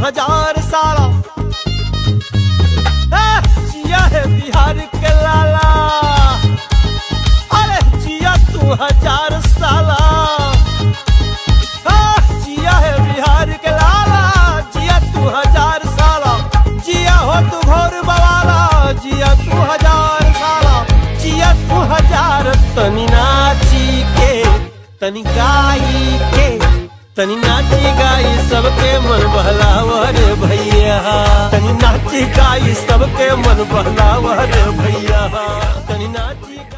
हजार साला ए, जिया है बिहार के लाला अरे जिया तू हजार साला आ, जिया है बिहार के लाला जिया तू हजार साला जिया हो तू घोर बवाला जिया तू हजार साला जिया तू हजार तनी नाची के तनी गाई के तनी नाची गाई सबके मन बहलावर भैया तनी नाची गाई सबके मन बहलावर भैया तनी नाची